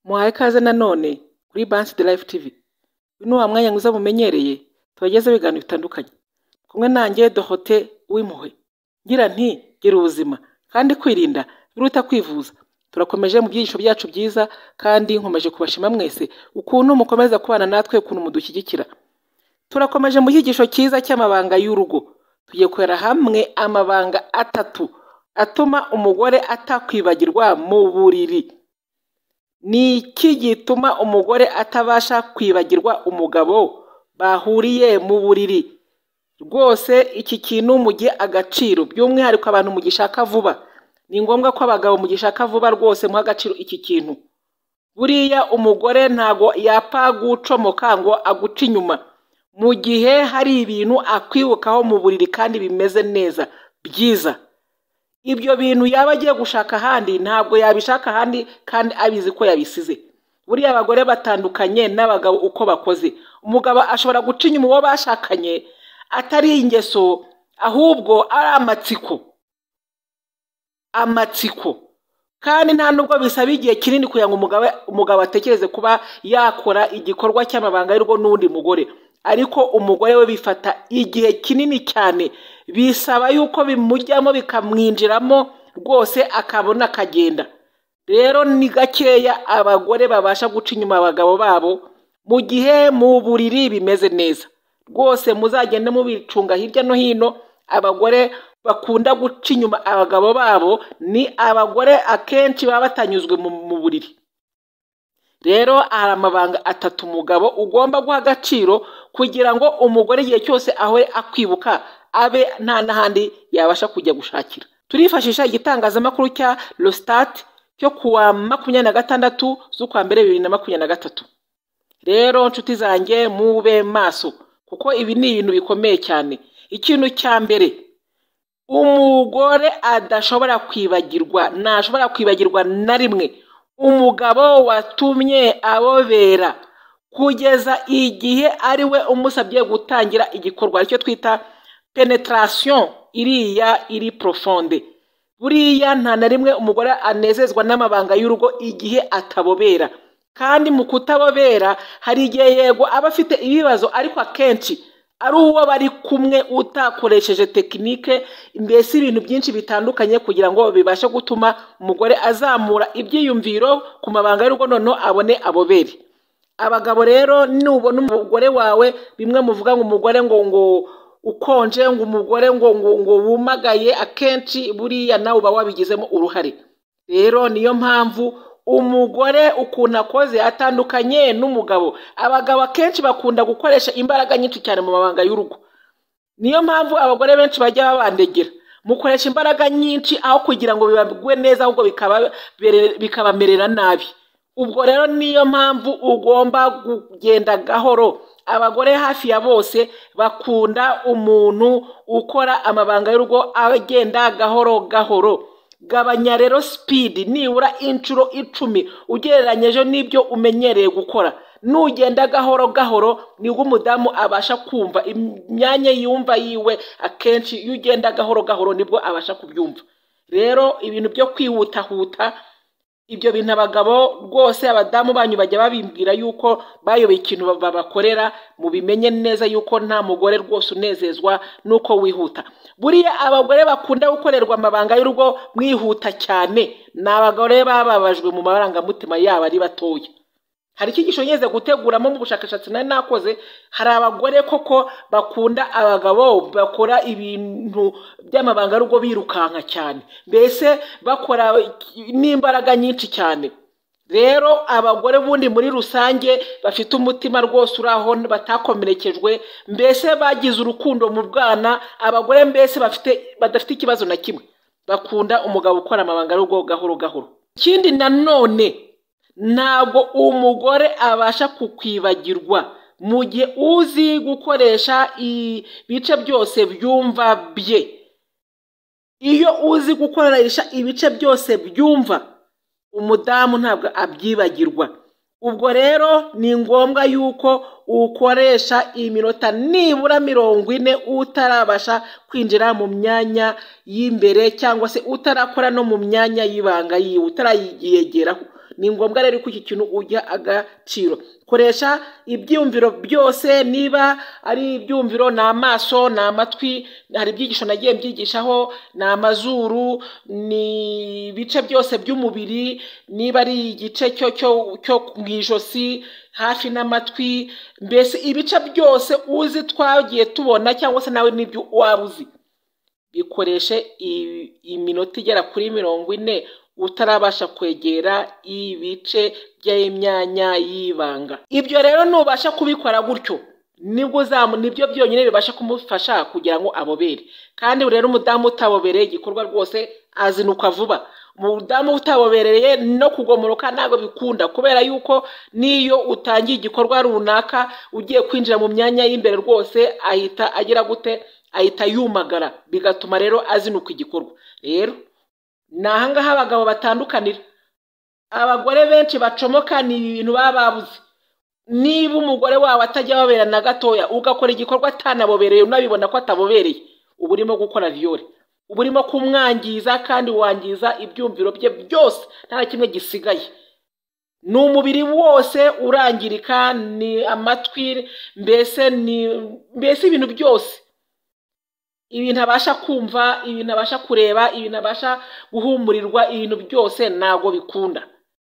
muhaye ikaze nanone kuri Bansi de Life TV, uyu ni wa mwanya mwiza mumenyereye tubagezaho ibiganiro bitandukanye, kumwe nanjye Dorote Uwimpuhwe ngira nti gira ubuzima kandi kwirinda biruta kwivuza, turakomeje mu byigisho byacu byiza kandi nkomeje kubashima mwese ukuntu mukomeza kubana natwe, ukuntu mudushyigikira, turakomeje mu cyigisho cyiza cy'amabanga y'urugo, tugiye kureba hamwe amabanga atatu atuma umugore atakwibagirwa mu buriri, ni iki gituma umugore atabasha kwibagirwa umugabo bahuriye mu buriri, rwose iki kintu mugihe agaciro by'umwihariko abantu mugishaka vuba, ni ngombwa ko abagabo mugishaka vuba rwose muha agaciro iki kintu, buriya umugore ntago yapfa gucomoka ngo aguce inyuma, mu gihe hari ibintu akwibukaho mu buriri kandi bimeze neza byiza, ibyo bintu yaba agiye gushaka ahandi ntabwo yabishaka ahandi kandi abizi ko yabisize, buriya abagore batandukanye n'abagabo uko bakoze, umugabo ashobora guca inyuma uwo bashakanye atari ingeso ahubwo ari amatsiko, amatsiko kandi nta nubwo bisaba igihe kinini kugira ngo umugabo umugabo atekereze kuba yakora igikorwa cy'amabanga y'urugo n'undi mugore, ariko umugore we bifata igihe kinini cyane, bisaba yuko bimujyamo bikamwinjiramo rwose akabona akagenda, rero ni gakeya abagore babasha guca inyuma abagabo babo mu gihe mu buriri bimeze neza, rwose muzagende mubicunga hirya no hino, abagore bakunda guca inyuma abagabo babo ni abagore akenshi baba batanyuzwe mu mu buriri, rero hari amabanga atatu umugabo ugomba guha agaciro kugira ngo umugore igihe cyose ahore akwibuka abe nta n'ahandi yabasha kujya gushakira, turifashisha igitangazamakuru cya Rostat cyo ku wa makumyabiri na gatandatu z'ukwa mbere bibiri na makumyabiri na gatatu, rero nshuti zanjye mube maso kuko ibi ni ibintu bikomeye cyane, ikintu cya mbere umugore adashobora kwibagirwa ntashobora kwibagirwa na rimwe umugabo watumye abobera kugeza igihe ari we umusabye gutangira igikorwa aricyo twita penetarasiyo iriya iri porofonde, buriya nta na rimwe umugore anezezwa n'amabanga y'urugo igihe atabobera kandi mu kutabobera hari igihe yego aba afite ibibazo ariko akenshi ari uwo bari kumwe utakoresheje tekinike mbese ibintu byinshi bitandukanye kugira ngo bibashe gutuma umugore azamura ibyiyumviro ku mabanga y'urugo noneho abone abobere, abagabo rero nubona umugore wawe bimwe muvuga ngo umugore ngo ngo ukonje ngo umugore ngo ngo ngo wumagaye akenshi buriya nawe uba wabigizemo uruhare, rero niyo mpamvu umugore ukuntu akoze atandukanye n'umugabo, abagabo akenshi bakunda gukoresha imbaraga nyinshi cyane mu mabanga y'urugo, niyo mpamvu abagore benshi bajya babandegera mukoresha imbaraga nyinshi aho kugira ngo bibagwe neza ahubwo bikababere- bikabamerera nabi, ubwo rero niyo mpamvu ugomba kugenda gahoro, abagore hafi ya bose bakunda umuntu ukora amabanga y'urugo agenda gahoro gahoro, gabanya rero sipidi nibura inshuro icumi ugereranyije n'ibyo umenyereye gukora, nugenda gahoro gahoro nibwo umudamu abasha kumva imyanya yumva yiwe, akenshi iyo ugenda gahoro gahoro nibwo abasha kubyumva, rero ibintu byo kwihutahuta ibyo bintu abagabo rwose abadamu banyu bajya babimbwira yuko bayoboye ikintu ba- babakorera mubimenye neza yuko nta mugore rwose unezezwa nuko wihuta, buriya abagore bakunda gukorerwa amabanga y'urugo mwihuta cyane ni abagore bababajwe mu marangamutima yabo ari batoya, hari icyigisho ngeze guteguramo mu bushakashatsi nari nakoze, hari abagore koko bakunda abagabo bakora ibintu by'amabanga y'urugo birukanka cyane, mbese bakora n'imbaraga nyinshi cyane, rero abagore bundi muri rusange bafite umutima rwose uri aho batakomerekejwe, mbese bagize urukundo mu bwana, abagore mbese bafite badafite ikibazo na kimwe, bakunda umugabo ukora amabanga y'urugo gahoro gahoro, ikindi nanone ntabwo umugore abasha kukwibagirwa mu gihe uzi gukoresha ibice byose byumva bye iyo uzi gukoresha ibice byose byumva umudamu ntabwo abyibagirwa ubwo rero ni ngombwa yuko ukoresha iminota nibura mirongo ine utarabasha kwinjira mu myanya y'imbere cyangwa se utarakora no mu myanya y'ibanga yiwe utarayiyegeraho ni ngombwa rero ko iki kintu ujya agaciro koresha ibyumviro byose niba ari ibyumviro ni amaso ni amatwi hari ibyigisho nagiye mbyigishaho ni amazuru ni ibice byose by'umubiri niba ari igice cyo cyo cyo mu ijosi hafi n'amatwi mbese ibice byose uzi twagiye tubona cyangwa se nawe n'ibyo waba uzi bikoreshe iminota igera kuri mirongo ine utarabasha kwegera ibice by'imyanya y'ibanga ibyo rero nubasha kubikora gutyo nibwo uzamu nibyo byonyine bibasha kumufasha kugira ngo abobere kandi rero umudamu utabobereye igikorwa rwose azinuka vuba umudamu utabobereye no kugomoroka ntabwo bikunda kubera yuko n'iyo utangiye igikorwa runaka ugiye kwinjira mu myanya y'imbere rwose ahita agira gute ahita yumagara bigatuma rero azinuka igikorwa rero ni ahangaha abagabo batandukanira abagore benshi bacomoka ni ibintu baba babuze niba umugore wawe atajya abobera na gatoya ugakora igikorwa atanabobereye unabibona ko atabobereye uba urimo gukora viyore uba urimo kumwangiza kandi wangiza ibyumviro bye byose nta na kimwe gisigaye ni umubiri wose urangirika ni amatwi mbese ni mbese ibintu byose ibintu abasha kumva ibintu abasha kureba ibintu abasha guhumurirwa ibintu byose ntabwo bikunda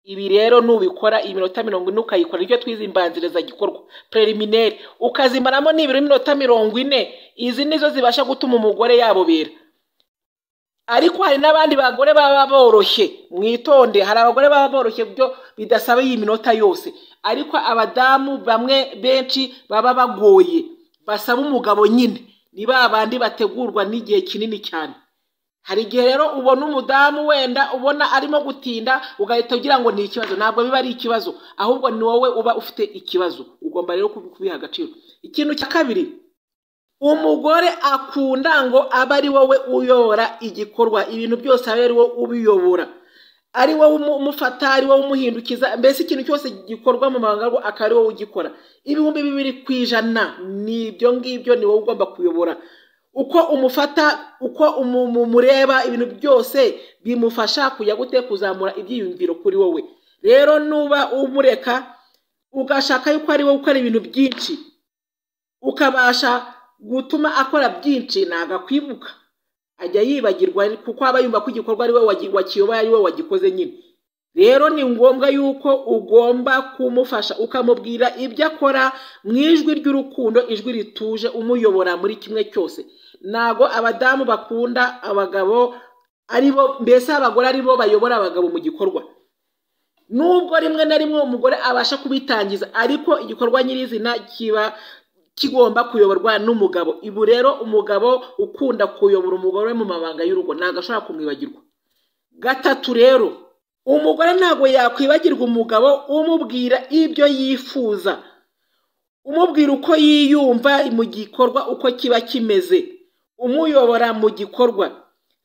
ibi rero nubikora iminota mirongo ine ukayikora nicyo twizimbanziriza gikorwa prelimineri ukazimaramo nibura iminota mirongo ine izi nizo zibasha gutuma umugore yabobera ariko hari n'abandi bagore baba boroshye mwitonde hari abagore baba boroshye byo bidasaba iyi minota yose ariko abadamu bamwe benshi baba bagoye basaba umugabo nyine ni ba bandi bategurwa n'igihe kinini cyane hari igihe rero ubona umudamu wenda ubona arimo gutinda ugahita ugira ngo ni ikibazo ntabwo biba ari ikibazo ahubwo ni wowe uba ufite ikibazo ugomba rero kubiha agaciro ikintu cya kabiri umugore akunda ngo abe ari wowe uyobora igikorwa ibintu byose aba ari wowe ubiyobora ari wowe umufata ari wowe umuhindukiza mbese ikintu cyose gikorwa mu mabanga akaba ari wowe ugikora ibihumbi bibiri ku ijana ni ibyo ngibyo ni wowe ugomba kuyobora uko umufata uko umureba ibintu byose bimufasha kujya gute kuzamura ibyiyumviro kuri wowe rero nuba umureka ugashaka yuko ari wowe ukora ibintu byinshi ukabasha gutuma akora byinshi nagakwibuka ajya yibagirwa kuko aba yumva ko igikorwa ari we wakiyoboye ari we wagikoze nyine rero ni ngombwa yuko ugomba kumufasha ukamubwira ibyo akora mu ijwi ry'urukundo ijwi rituje umuyobora muri kimwe cyose ntabwo abadamu bakunda abagabo aribo mbese abagore aribo bayobora abagabo mu gikorwa nubwo rimwe na rimwe umugore abasha kubitangiza ariko igikorwa nyirizina kiba kigomba kuyoborwa n'umugabo ibu rero umugabo ukunda kuyobora umugore mu mabanga y'urugo ntabwo ashobora kumwibagirwa gatatu rero umugore ntabwo yakwibagirwa umugabo umubwira ibyo yifuza umubwira uko yiyumva mu gikorwa uko kiba kimeze umuyobora mu gikorwa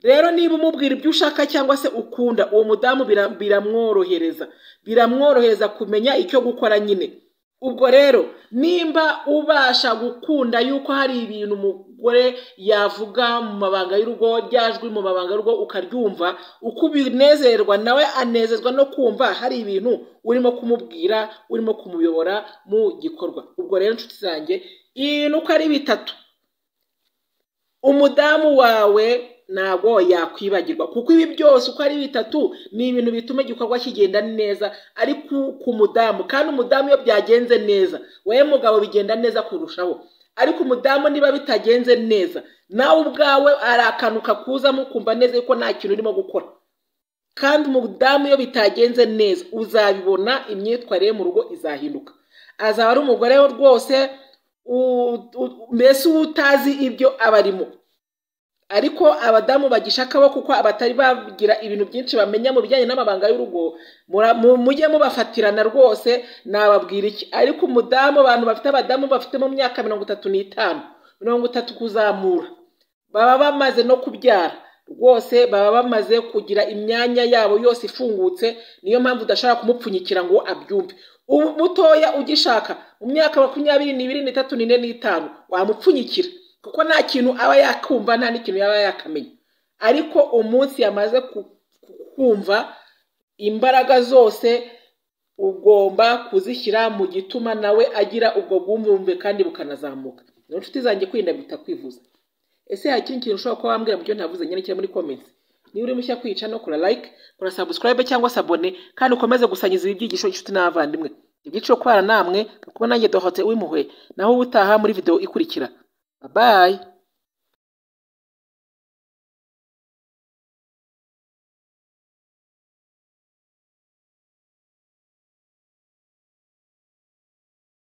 rero niba umubwira ibyo ushaka cyangwa se ukunda uwo mudamu biramworohereza biramworohereza kumenya icyo gukora nyine ubwo rero nimba ubasha gukunda yuko hari ibintu umugore yavuga mu mabanga y'urugo ryajwi mu mabanga y'urugo ukaryumva uko ubinezerwa nawe anezezwa no kumva hari ibintu urimo kumubwira urimo kumuyobora mu gikorwa ubwo rero inshuti zanjye ibintu uko ari bitatu umudamu wawe ntabwo yakwibagirwa kuko ibi byose uko ari bitatu ni ibintu bituma igikorwa kigenda neza ariko ku mudamu kandi umudamu iyo byagenze neza wowe mugabo bigenda neza kurushaho ariko umudamu niba bitagenze neza nawe ubwawe arakanuka kuzamo ukumva neza yuko nta kintu urimo gukora kandi umudamu iyo bitagenze neza uzabibona imyitwarire mu rugo izahinduka azaba ari umugore we rwose mbese uba utazi ibyo aba arimo ariko abadamu bagishakaho kuko abatari bagira ibintu byinshi bamenya mu bijyanye n'amabanga y'urugo mujye mubafatirana rwose nababwira iki ariko umudamu abantu bafite abadamu bafite mu myaka mirongo itatu n'itanu mirongo itatu kuzamura baba bamaze no kubyara rwose baba bamaze kugira imyanya yabo yose ifungutse niyo mpamvu udashobora kumupfunyikira ngo abyumve ubu mutoya ugishaka mu myaka makumyabiri n'ibiri n'itatu n'ine n'itanu wamupfunyikira kuko nta kintu aba yakumva nta n'ikintu yaba yakamenya ariko umunsi yamaze kumva imbaraga zose ugomba kuzishyira mu gituma nawe agira ubwo bwumvumve kandi bukanazamuka rero inshuti zanjye kwirinda biruta kwivuza ese hari ikindi kintu ushobora kuba wambwira mu byo navuze nyandikira muri comments niba uri mushya kwica no kora like kora subscribe cyangwa se abone kandi ukomeze gusangiza ibi byigisho inshuti n'abavandimwe ibyiciro kubana namwe kuko nanjye dohote w'impuhwe naho ubutaha muri video ikurikira bye bye